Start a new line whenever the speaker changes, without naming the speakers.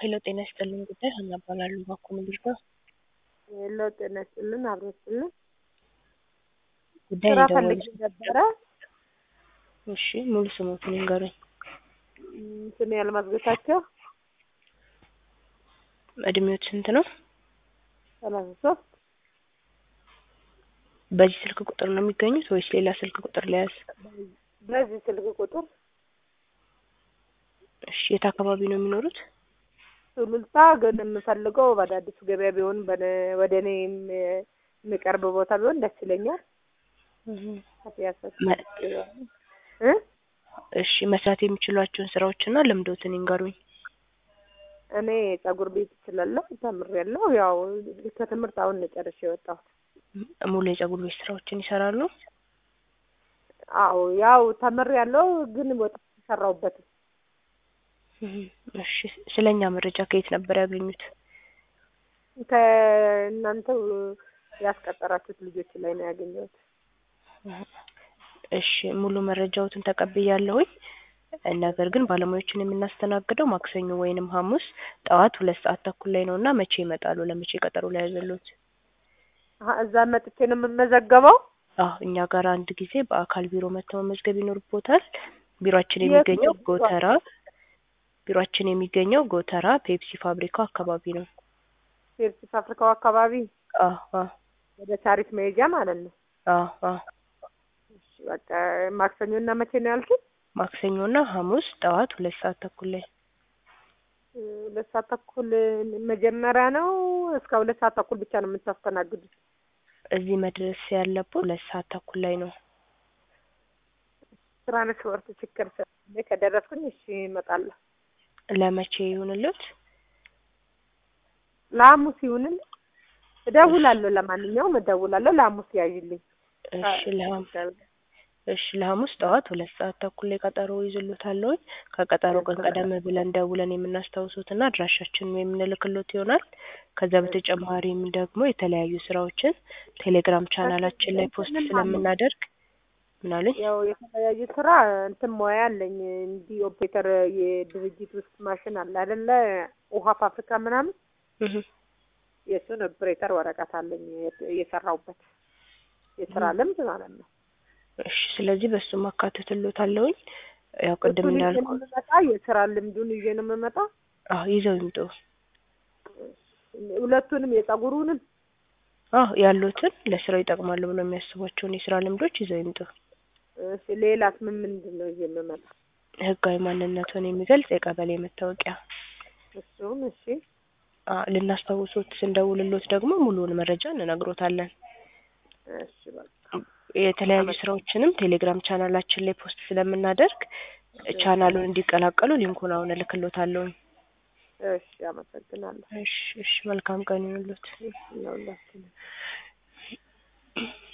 ሄሎ ጤና ይስጥልኝ ጉዳይ ሀና እባላለሁ ባኮ ምድር ነው።
ሄሎ ጤና ይስጥልን አብሮ ይስጥልን።
ጉዳይ
ስራ
የደወሉት
ፈልጌ ነበረ።
እሺ ሙሉ ስሞትን ይንገሩኝ።
እም፣ ስሜ አልማዝ ጌታቸው
እድሜዎት ስንት ነው?
ሰላሳ ሶስት
በዚህ ስልክ ቁጥር ነው የሚገኙት ወይስ ሌላ ስልክ ቁጥር ለያዝ?
በዚህ ስልክ ቁጥር
እሺ የት አካባቢ ነው የሚኖሩት?
ሱሉልታ ግን የምፈልገው በአዳዲሱ ገበያ ቢሆን በነ- ወደ እኔ የም- የሚቀርብ ቦታ ቢሆን ደስ ይለኛል። ከፒያሳ
መ-
እ
እሺ መስራት የሚችሏቸውን ስራዎችና ልምዶትን ይንገሩኝ።
እኔ ጸጉር ቤት እችላለሁ፣ ተምሬያለሁ። ያው ከትምህርት አሁን ነው ጨርሼ የወጣሁት።
ሙሉ የጸጉር ቤት ስራዎችን ይሰራሉ?
አዎ ያው ተምሬያለሁ፣ ግን ወጥቼ ሰራሁበትም
እሺ ስለኛ መረጃ ከየት ነበር ያገኙት?
ከእናንተው ያስቀጠራችሁት ልጆች ላይ ነው ያገኘሁት።
እሺ ሙሉ መረጃዎትን ተቀብያለሁኝ። ነገር ግን ባለሙያዎችን የምናስተናግደው ማክሰኞ ወይንም ሐሙስ ጠዋት ሁለት ሰዓት ተኩል ላይ ነው እና መቼ ይመጣሉ? ለመቼ ቀጠሮ ላይ ያዘሉት?
አሀ፣ እዛ መጥቼ ነው የምመዘገበው።
አዎ እኛ ጋር አንድ ጊዜ በአካል ቢሮ መጥተው መመዝገብ ይኖርቦታል። ቢሮአችን
የት
የሚገኘው
ነው?
ጎተራ ቢሮአችን የሚገኘው ጎተራ ፔፕሲ ፋብሪካው አካባቢ ነው።
ሴልስ አፍሪካው አካባቢ
አዎ አዎ
ወደ ታሪክ መሄጃ ማለት ነው።
አዎ አዎ
እሺ በቃ ማክሰኞ እና መቼ ነው ያልኩት?
ማክሰኞና ሐሙስ ጠዋት ሁለት ሰዓት ተኩል ላይ
እ፣ ሁለት ሰዓት ተኩል መጀመሪያ ነው። እስከ ሁለት ሰዓት ተኩል ብቻ ነው የምታስተናግዱት?
እዚህ መድረስ ያለብዎ ሁለት ሰዓት ተኩል ላይ ነው።
ትራንስፖርት ችግር ስላለ ከደረስኩኝ እሺ እመጣለሁ።
ለመቼ ይሁንልዎት?
ለሐሙስ ይሁንን። እደውላለሁ። ለማንኛውም እደውላለሁ። ለሐሙስ ያዥልኝ።
እሺ ለሐሙስ እሺ ለሐሙስ ጠዋት ሁለት ሰዓት ተኩል ላይ ቀጠሮ ይዝሎታለሁኝ። ከቀጠሮ ቀን ቀደም ብለን ደውለን የምናስታውሱትና አድራሻችንን የምንልክሎት ይሆናል። ከዛ በተጨማሪም ደግሞ የተለያዩ ስራዎችን ቴሌግራም ቻናላችን ላይ ፖስት ስለምናደርግ ምን አሉኝ?
ያው የተለያዩ ስራ እንትን ሙያ አለኝ። እንዲህ ኦፕሬተር የድርጅት ውስጥ ማሽን አለ አይደለ? ውሃ ፋብሪካ ምናምን
እህ
የእሱን ኦፕሬተር ወረቀት አለኝ የት- የሰራሁበት የስራ ልምድ ማለት ነው።
እሺ ስለዚህ በሱ ማካተትሎታለሁኝ። ያው ቅድም
እሱን ይዤ
እንዳልኩ
ነው የምመጣ። የስራ ልምዱን ይዤ ነው የምመጣ።
አዎ ይዘው ይምጡ።
ሁለቱንም የጸጉሩንም
አዎ ያሉትን ለስራው ይጠቅማሉ ብሎ የሚያስቧቸውን የስራ ልምዶች ይዘው ይምጡ።
እሺ፣ ሌላስ ምን ምንድን ነው ይዤ የምመጣ?
ህጋዊ ማንነቱን የሚገልጽ የቀበሌ መታወቂያ
እሱም እሺ
አ ልናስታውሶት ስንደውልሎት ደግሞ ሙሉውን መረጃ እንነግሮታለን።
እሺ በቃ
የተለያዩ ስራዎችንም ቴሌግራም ቻናላችን ላይ ፖስት ስለምናደርግ ቻናሉን እንዲቀላቀሉ ሊንኩን አሁን እልክሎታለሁ።
እሺ፣ አመሰግናለሁ።
እሺ እሺ መልካም ቀን ይሁንልዎት።
ለሁላችንም